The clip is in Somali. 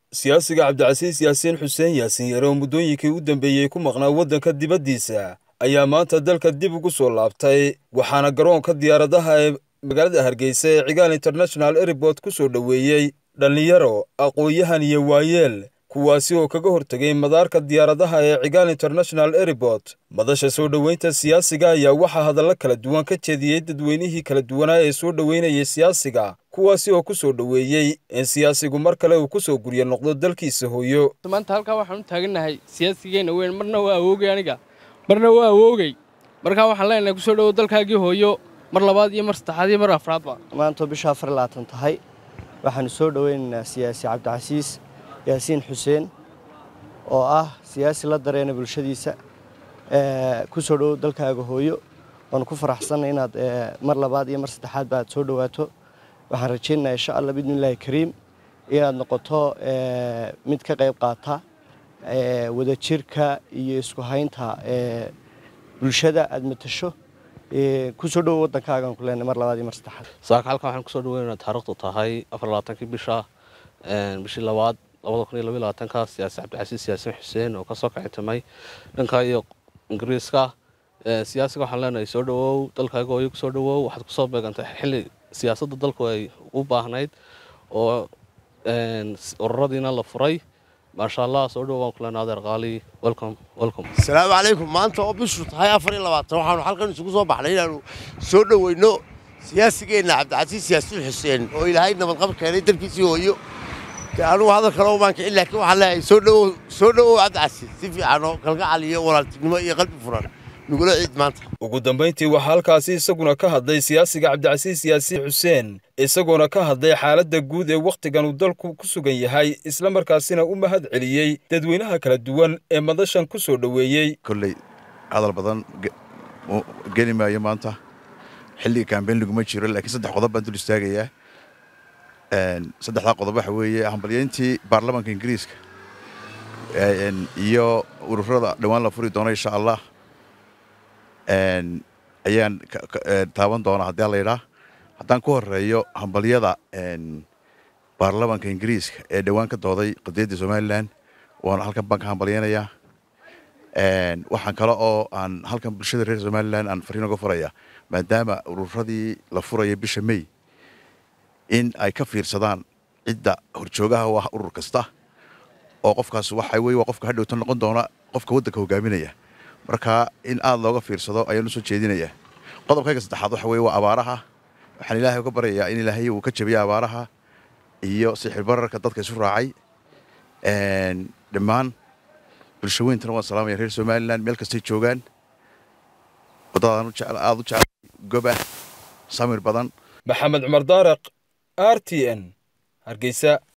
siyaasiga cabdicasiis yaasiin xuseen yaasiin yare oo muddooyinkii u dambeeyey ku maqnaa waddanka dibaddiisa ayaa maanta dalka dib ugu soo laabtay waxaana garoonka diyaaradaha ee magaalada hargeysa ee cigaal international airport ku soo dhoweeyey dhallinyaro aqoon-yahan iyo waayeel kuwaasi oo kaga hortegay madaarka diyaaradaha ee cigaal international airport madasha soo dhoweynta siyaasiga ayaa waxaa hadallo kala duwan ka jeediyey dadweynihii kala duwanaa ee soo dhoweynayay siyaasiga kuwaasi oo ku soo dhoweeyey in siyaasigu mar kale uu ku soo guryo noqdo dalkiisa hooyo maanta halkaa waxaan u taagannahay siyaasigeenna weyn marna waa awoogay aniga marna waa awoogay markaa waxaan leenahay kusoo dhowow dalkaagii hooyo mar labaad iyo mar saddexaad iyo mar afraadba maantoo bisha afar labaatan tahay waxaanu soo dhoweynaynaa siyaasi cabdicasiis yaasiin xuseen oo ah siyaasi la dareena bulshadiisa ku soo dhowow dalkaaga hooyo waanu ku faraxsannay inaad mar labaad iyo mar saddexaadba aad soo dhowaato waxaan rajaynayaa insha allah bidnillaahi kariim inaad noqoto mid ka qayb qaata wadajirka iyo isku haynta bulshada aad matasho kusoo dhowo waddankaagaan ku leenay mar labaad iyo mar saddexaad saaka halkan waxaan kusoo dhaweynaynaa taariikhdu tahay afar labaatankii bisha bishii labaad labada kun iyo labaiy labaatanka siyaasi cabdicasiis yaasiin xuseen oo kasoo kacitamay dhanka iyo ingiriiska siyaasiga waxaan leenahay soo dhowow dalkaaga hooyo kusoo dhowow waxaad kusoo beegantay xilli siyaasadda dalku ay u baahnayd oo ururadiina la furay maasha allah soo dhowo waan ku leenahay adeer qaali welcome welcome asalaamu calaykum maanta oo bishu tahay afar iyo labaatan waxaanu halkan isugu soo baxnay inaanu soo dhoweyno siyaasigeenna cabdicasiis yaasiin xuseen oo ilaahay nabadqab keenay dalkiisii hooyo anugu hadal kale umaan kicin laakiin waxaan leeyahay soo dhowow soo dhowow cabdicasiis si fiican oo kalgacal iyo walaaltinimo iyo qalbi furan nugula ciid maanta ugu dambayntii waxaa halkaasi isaguna ka hadlay siyaasiga cabdicasiis yaasiin xuseen isagoona ka hadlay xaaladda guud ee wakhtigan uu dalku ku sugan yahay isla markaasina u mahad celiyey dadweynaha kala duwan ee madashan ku soo dhoweeyey kolley hadal badan geli maayo maanta xilliga kambeyn laguma jiro laakiin saddex qodob baan dul istaagayaa saddexdaa qodob waxa weeye hambalyeyntii baarlamaanka ingiriiska iyo ururada dhowaan la furi doono insha allah ayaan taaban doonaa haddii la yidhaa haddaan ku horeeyo hambalyada baarlamaanka ingiriiska ee dhowaan ka dooday qadiyadda somalilan waana halkan baan ka hambalyeynayaa waxaan kale oo aan halkan bulshada reer somalilan aan fariin uga furaya maadaama ururadii la furaya bisha may in ay ka fiirsadaan cidda horjoogaha u ah urur kasta oo qofkaas waxa weye waa qofka hadhowta noqon doona qofka waddanka hogaaminaya marka in aada looga fiirsado ayaan u soo jeedinayaa qodobkayga saddexaad waxa weye waa abaaraha waxaan ilaahay uga baryayaa in ilaahay uu ka jabiyo abaaraha iyo sixir bararka dadka isu raacay dhammaan bulsho weyntana waan salaamaya reer somalilan meel kastay joogaan waddadaan aada u jeclay goba samir badan maxamed cumar daaraq r t n hargeysa